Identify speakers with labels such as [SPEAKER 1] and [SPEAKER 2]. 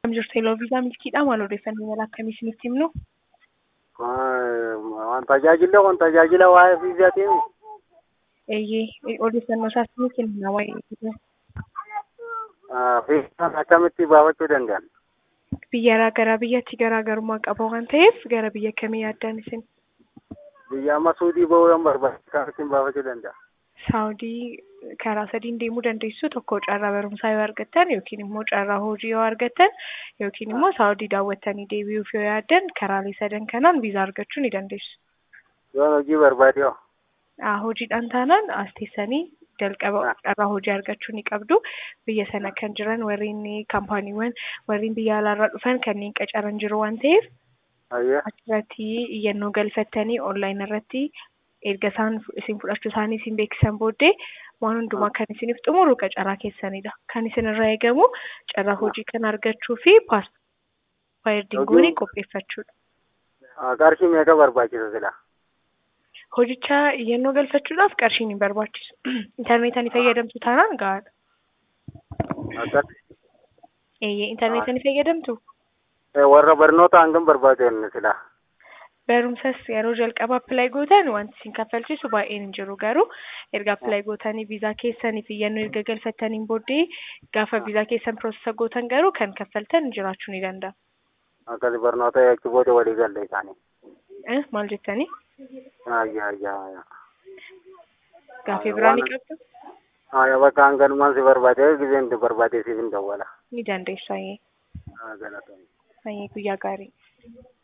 [SPEAKER 1] Kam jirtu Eloo Viizaa milkiidha maal odeeffannoo mala akkamii isinitti himnu?
[SPEAKER 2] Waan tajaajila waan tajaajila waa'ee viizaatiin
[SPEAKER 1] Eeyyee odeeffannoo isaa isinitti himna waa'ee viizaa.
[SPEAKER 2] viizaan akkamitti baafachuu danda'an?
[SPEAKER 1] Biyya gara biyyatti garaagarummaa qaba waan ta'eef gara biyya kamii yaaddan isin?
[SPEAKER 2] Biyya amma suudii bahuu yoo barbaade akkamittiin baafachuu danda'a?
[SPEAKER 1] Saawudii karaa sadiin deemuu dandeessu tokko carraa barumsaa yoo argattan yookiin immoo carraa hojii yoo argattan yookiin immoo saawudii daawwattanii deebi'uuf yoo yaaddan karaalee sadan kanaan viizaa argachuu ni dandeessu.
[SPEAKER 2] Yoon hojii barbaade hoo?
[SPEAKER 1] Ah, hojiidhaan taanaan as teessanii jalqaba carraa hojii argachuu ni qabdu. Biyya sana kan jiran warreen kaampaaniiwwan warreen biyya alaarraa dhufan kanneen qacaran jiru waan ta'eef
[SPEAKER 2] Ayyee.
[SPEAKER 1] achirratti iyyannoo galfattanii onlaayin irratti erga isaan isin fudhachuu isaanii isin beeksisan booddee waan hundumaa kan isiniif xumuru qacaraa keessanidha. Kan isin irraa eegamu carraa hojii kan argachuu fi paaspoortii qopheeffachuudha.
[SPEAKER 2] Qarshii meeqa barbaachisa sila?
[SPEAKER 1] Hojicha iyyannoo galfachuudhaaf qarshiin hin barbaachisu. Intarneetaan fayyadamtu taanaan gahaadha.
[SPEAKER 2] Akkas.
[SPEAKER 1] Eeyyee intarneetaan fayyadamtu
[SPEAKER 2] Warra barnoota hangam barbaadan sila?
[SPEAKER 1] barumsas yeroo jalqaba appilaayi gootan wanti isin kaffalchiisu baay'een hin jiru garuu erga appilaayi gootanii viizaa keessaniif iyyannoo erga galfattaniin booddee gaafa viizaa keessan piroosesa gootan garuu kan kaffaltan jiraachuu ni danda'a.
[SPEAKER 2] Akkas barnoota achi booda walii galle isaanii.
[SPEAKER 1] Eh, Maal jettanii?
[SPEAKER 2] Ayyaa ayyaa ayyaa.
[SPEAKER 1] Gaafii biraa ni qabdu?
[SPEAKER 2] Ayyaa bakka hanganumaan si barbaade giseen barbaade siif hin dawwala.
[SPEAKER 1] Ni dandeessu ayyee.
[SPEAKER 2] Galatoomi.
[SPEAKER 1] Ayyee guyyaa gaarii.